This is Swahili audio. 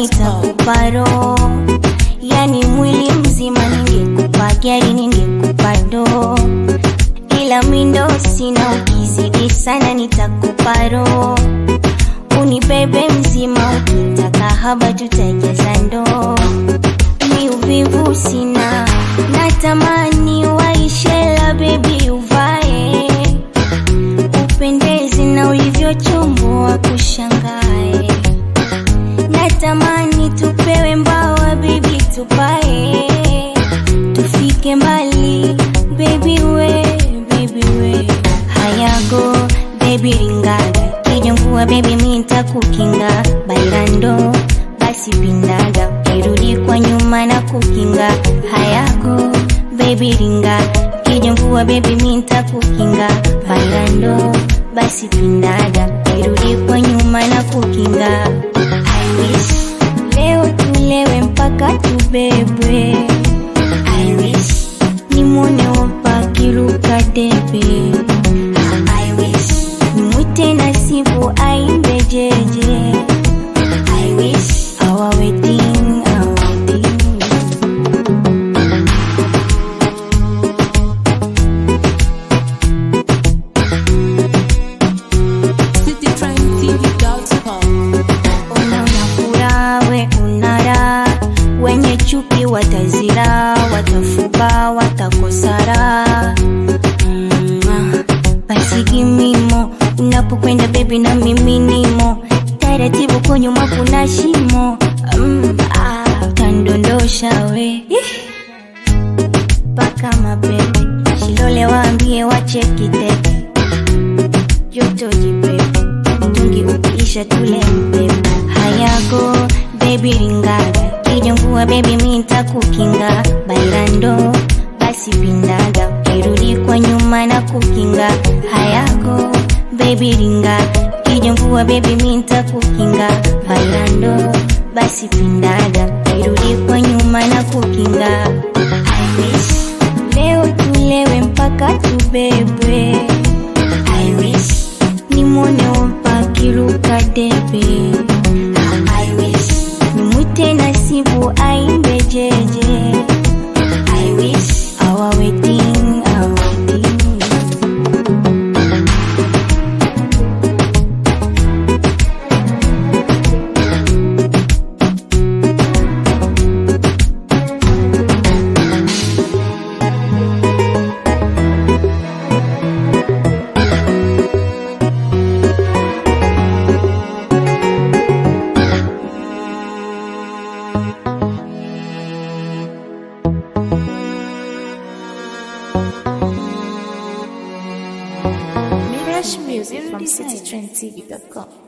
nitakupa roho, yani mwili mzima. Ningekupa gari, ningekupa ndoo, ila mindo sina. Ukizidi sana nitakupa roho, unibebe mzima. Ukitaka haba, tutajaza ndoo. Mi uvivu sina, natamani waishela, bebi uvae upendezi na ulivyochomboa kushangae. Natamani tupewe mbawa bibi, tupae tufike mbali baby we, baby we. Hayago baby ringaga kija mvua baby mi nitakukinga bailando basi pindaga ukirudi kwa nyuma na kukinga hayago baby ringa kija mvua baby mi nitakukinga bailando basi pindaga ukirudi kwa nyuma na kukinga I wish leo tulewe mpaka tubebwe I wish nimwone opa kiruka debe I wish nimwite nasibu aimbe jeje I wish our wedding, our wedding citytrendtv.com. Ona unafura we unara, wenye chuki watazira, watafuba watakosara. Mm, basi gimimo unapokwenda bebi na mimi nimo taratibu, kwa nyuma kuna shimo mm, ah, utandondosha we mpaka mabebe shilole, waambie wachekiteke joto jipepe mtungi ukiisha tule mpepe hayago bebi ringaga kija mvua bebi mi nitakukinga bailando basi pindaga ukirudi kwa nyuma na kukinga hayago bebi ringa kija mvua bebi mi nitakukinga bailando basi pindaga ukirudi kwa nyuma na kukinga I wish leo tulewe mpaka tubebwe I wish nimwone opa kiruka debe I wish nimwite nasibu aimbe jeje I wish our wedding, our wedding Fresh music from citytrendtv.com.